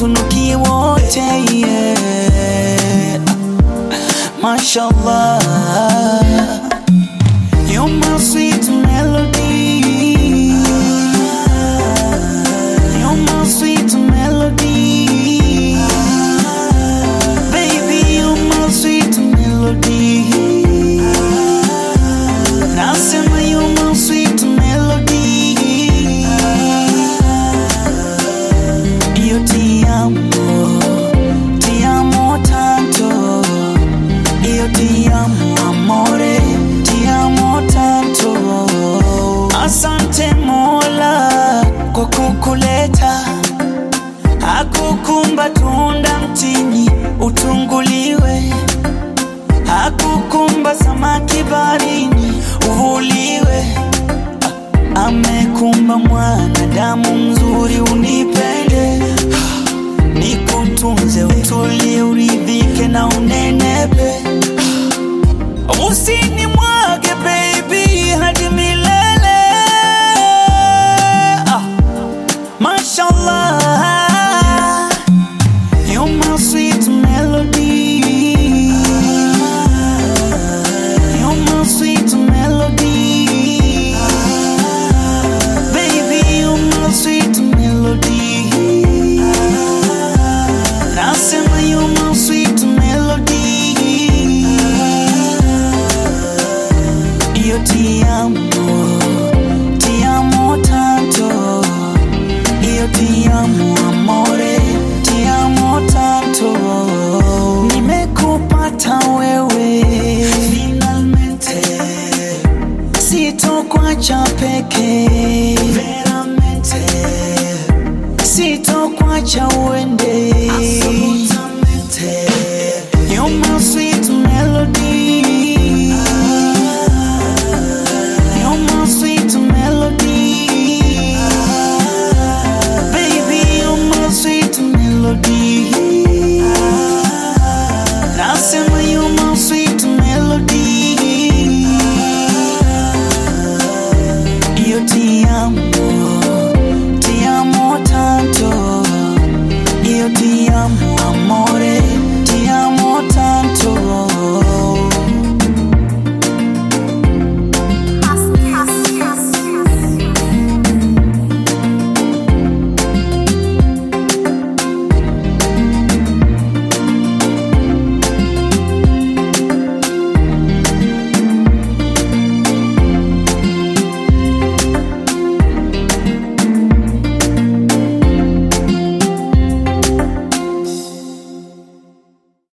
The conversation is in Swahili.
tunukie wote yeah. Mashallah, you're my sweet melody. You're my sweet melody. Baby, you're my sweet melody. Nasema you're my sweet melody. Io ti amo, ti amo tanto. Io ti amo amore, ti amo tanto. Asante Mola kwa kukuleta, hakukumba tunda mtini utunguliwe, hakukumba samaki barini uvuliwe, amekumba mwanadamu mzuri unipende nikutunze, utulie, uridhike na unenepe, usini mwage baby hadi milele. Ah, mashallah, you're my sweet melody. You're my sweet melody. Baby, you're my sweet melody. Nasema you're my sweet melody. Io ti amo, ti amo tanto. Io ti amo amore, ti amo tanto. Nimekupata wewe finalmente, sitokuacha peke veramente, sitokuacha uende absolutamente. You're my sweet melody. You're my sweet melody. Baby, you're my sweet melody.